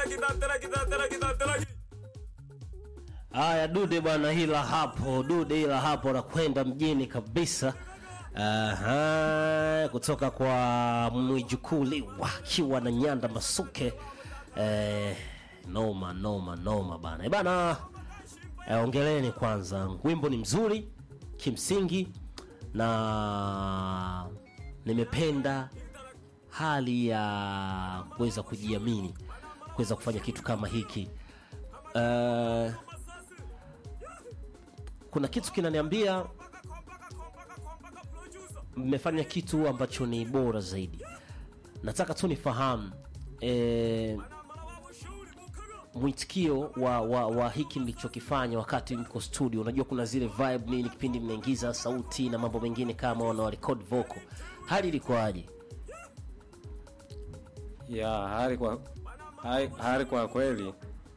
Haya, dude bwana, hila hapo, dude hila hapo, nakwenda mjini kabisa. Aha, kutoka kwa mwijukuu Liwa akiwa na Nyanda Masuke. Eh, noma noma noma bana Eh, bana eh, ongeleni kwanza, wimbo ni mzuri kimsingi na nimependa hali ya kuweza kujiamini kuweza kufanya kitu kama hiki Eh, kuna kitu kinaniambia mmefanya kitu ambacho ni bora zaidi. Nataka tu nifahamu e, mwitikio wa, wa, wa hiki mlichokifanya wakati mko studio. Unajua kuna zile vibe nini, kipindi mnaingiza sauti na mambo mengine kama wana record vocal, hali ilikuwaje? ya hali kwa hali, hali kwa kweli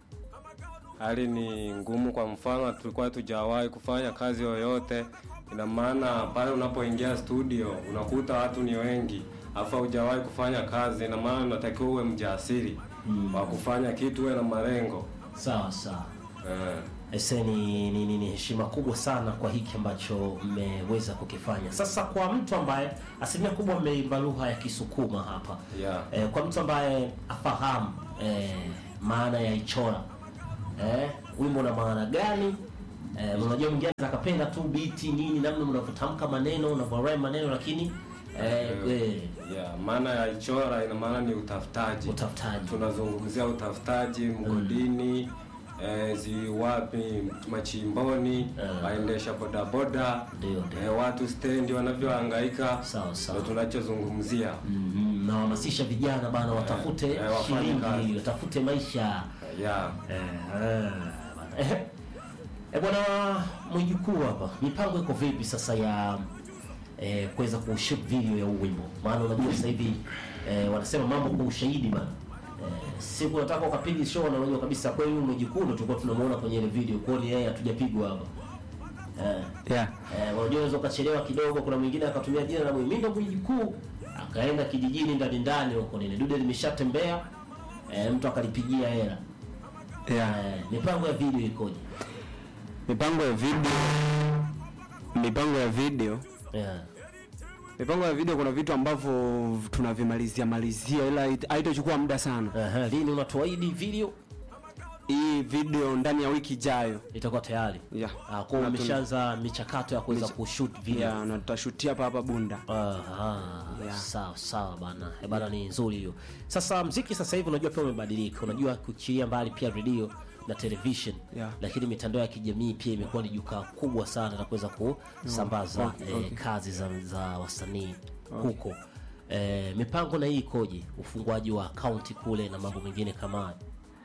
hali ni ngumu. Kwa mfano, tulikuwa tujawahi kufanya kazi yoyote. Ina maana pale unapoingia studio unakuta watu ni wengi, afa hujawahi kufanya kazi. Ina maana unatakiwa uwe mjasiri wa kufanya kitu, uwe na malengo Sawa sawa. eh. Ese ni, ni, ni, ni heshima kubwa sana kwa hiki ambacho mmeweza kukifanya. Sasa kwa mtu ambaye asilimia kubwa mmeimba lugha ya Kisukuma hapa Yeah. eh, kwa mtu ambaye afahamu eh, maana ya ichora eh, wimbo na maana gani eh, unajua mwingine anaweza akapenda tu biti nini, namna mnavyotamka maneno unavyorema maneno, lakini eh, eh, Yeah, maana ya ichora ina maana ni utafutaji. utafutaji Tunazungumzia utafutaji mgodini, eh, ziwapi machimboni, Eh. waendesha bodaboda, Ndio, ndio. eh, watu stendi wanavyohangaika, Sawa, sawa. ndio tunachozungumzia. mm, nawahamasisha vijana bana, watafute eh, wafanye shilingi, kazi. watafute maisha Yeah. Eh, eh, bwana mwijukuu hapa, mipango iko vipi sasa ya eh, kuweza kushoot video ya huu wimbo? Maana unajua sasa hivi eh, wanasema mambo kwa ushahidi bana. Eh, siku nataka ukapiga show na unajua kabisa kweli huyu mwijukuu ndo tulikuwa tunamuona kwenye ile video, kwa hiyo yeye hatujapigwa hapa. Eh, yeah. eh, unajua unaweza ukachelewa kidogo, kuna mwingine akatumia jina la Mwimindo mwijukuu akaenda kijijini ndani ndani huko nini, dude limeshatembea eh, mtu akalipigia hela. Yeah. Eh, mipango ya video ikoje? mipango ya video mipango ya video Yeah. mipango ya video kuna vitu ambavyo tunavimalizia malizia ila hait- haitachukua muda sana Aha, lini unatuahidi video hii video ndani ya wiki ijayo itakuwa tayari? yeah. Ah, kwa hiyo Na tuna- umeshaanza michakato ya kuweza kushoot video. yeah, na tutashutia hapa hapa bunda Aha, Yeah. sawa sawa bana. Eh, bana ni nzuri hiyo. Sasa mziki sasa hivi unajua pia umebadilika. Unajua kuchilia mbali pia redio na television. Yeah. Lakini mitandao ya kijamii pia imekuwa ni jukwaa kubwa sana la kuweza kusambaza Okay, eh, okay. kazi za, za wasanii huko. Eh, mipango na hii ikoje? Ufunguaji wa akaunti kule na mambo mengine kama hayo.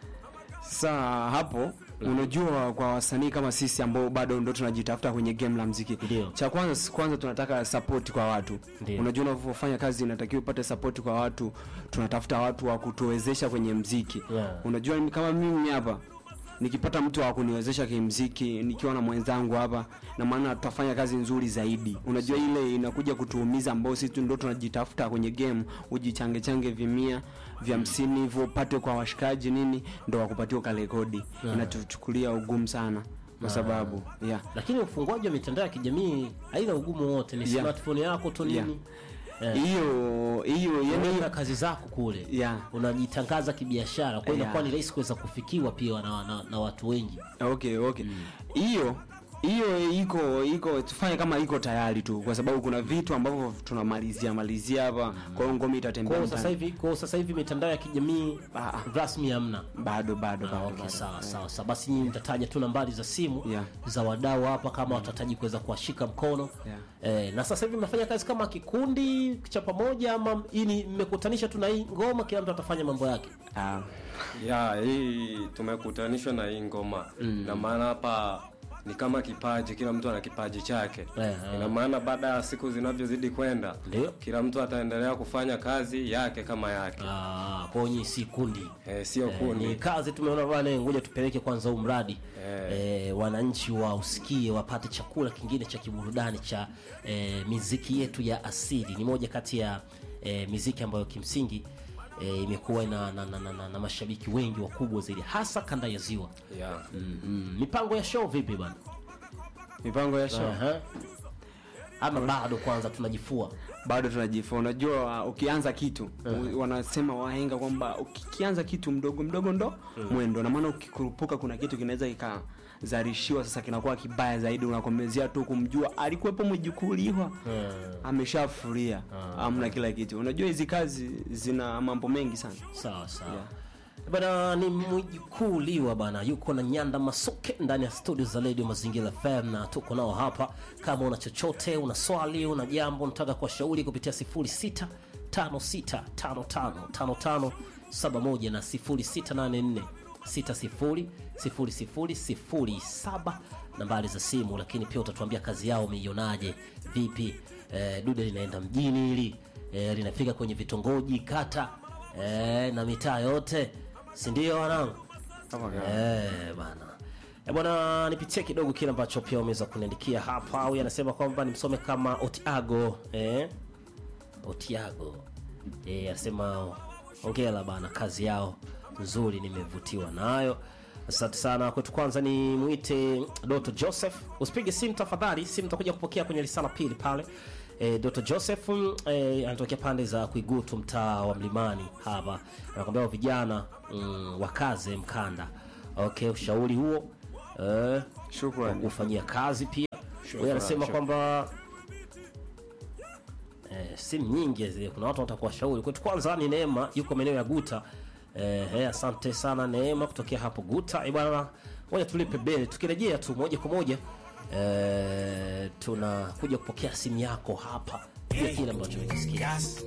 sasa hapo unajua kwa wasanii kama sisi ambao bado ndo tunajitafuta kwenye game la mziki Ndio. cha kwanza kwanza tunataka support kwa watu Ndio. unajua unavyofanya kazi inatakiwa upate support kwa watu tunatafuta watu wa kutuwezesha kwenye mziki Yeah. unajua mimi- kama mimi hapa nikipata mtu wa kuniwezesha kimziki nikiwa na mwenzangu hapa na maana tutafanya kazi nzuri zaidi unajua ile inakuja kutuumiza ambao sisi tu ndo tunajitafuta kwenye game ujichange change vimia vya hamsini hivyo upate kwa washikaji nini ndo wakupatia ukarekodi inatuchukulia ugumu sana kwa sababu yeah. Lakini ufunguaji wa mitandao ya kijamii haina ugumu wote, ni Yeah. smartphone yako tu Yeah. nini? Eh. hiyo hiyo yani unaweka kazi zako kule Yeah. unajitangaza kibiashara kwa hiyo Yeah. inakuwa ni rahisi kuweza kufikiwa pia na, na, na watu wengi okay okay hiyo hiyo iko iko tufanye kama iko tayari tu kwa sababu kuna vitu ambavyo tunamalizia malizia hapa kwa hiyo ngoma kwa itatembea hiyo sasa mtaani. hivi kwa hiyo sasa hivi mitandao ya kijamii Ah. rasmi hamna bado bado Ah, bado, okay, bado. sawa sawa sawa basi nyinyi nitataja tu nambari za simu Yeah. za wadau hapa kama watahitaji kuweza kuwashika mkono Yeah. eh, na sasa hivi mnafanya kazi kama kikundi cha pamoja ama hii ni mmekutanishwa tu na hii ngoma kila mtu atafanya mambo yake Ah, ya hii tumekutanishwa na hii ngoma na maana hapa ni kama kipaji, kila mtu ana kipaji chake. Eh, eh. Ina maana baada ya siku zinavyozidi kwenda, Ndio. kila mtu ataendelea kufanya kazi yake kama yake, Ah, kwa hiyo nyinyi si kundi eh, sio Eh, kundi. ni kazi tumeona bwana, ngoja tupeleke kwanza huu mradi Eh. eh, wananchi wausikie, wapate chakula kingine cha kiburudani cha eh, miziki yetu ya asili. Ni moja kati ya eh, miziki ambayo kimsingi eh, imekuwa na, na, na, na, na, na mashabiki wengi wakubwa zaidi hasa kanda ya ziwa yeah. mm, mipango ya show vipi bana mipango ya show Aha. ama bado kwanza tunajifua bado tunajifua unajua ukianza kitu u- wanasema wahenga kwamba ukianza kitu mdogo mdogo ndo mwendo na maana ukikurupuka kuna kitu kinaweza kikazarishiwa sasa kinakuwa kibaya zaidi unakomezea tu kumjua alikuwepo mwijukuliwa ameshafuria amna kila kitu unajua hizi kazi zina mambo mengi sana sawa sawa Yeah. bana ni mwijukuu liwa bana yuko na nyanda masuke ndani ya studio za radio mazingira fm na tuko nao hapa kama una chochote una swali una jambo unataka kuwashauri kupitia 06 56555571 na 0684 600007 nambari za simu lakini pia utatuambia kazi yao umeionaje vipi eh, dude linaenda mjini hili eh, linafika kwenye vitongoji kata eh, na mitaa yote sindio wanangu Kama kawa. Eh, bana Eh, bwana nipitie kidogo kile ambacho pia umeweza kuniandikia hapa huyu anasema kwamba nimsome kama otiago eh? otiago eh, anasema ongela bana kazi yao nzuri nimevutiwa nayo asante sana kwetu kwanza ni mwite doto joseph usipige simu tafadhali simu takuja kupokea kwenye risala pili pale E, Dr. Joseph e, anatokea pande za Kuigutu mtaa wa Mlimani hapa. Anakwambia wa vijana mm, wakaze mkanda. Okay, ushauri huo eh, Shukrani. kufanyia kazi pia. Huyu anasema kwamba eh, simu nyingi zile, kuna watu wanataka kuwashauri. Kwetu kwanza ni Neema, yuko maeneo ya Guta. Eh, eh, asante sana Neema kutokea hapo Guta. Eh, bwana, ngoja tulipe beli. Tukirejea tu moja kwa moja eh, tunakuja kupokea simu yako hapa, pia kile ambacho umekisikia.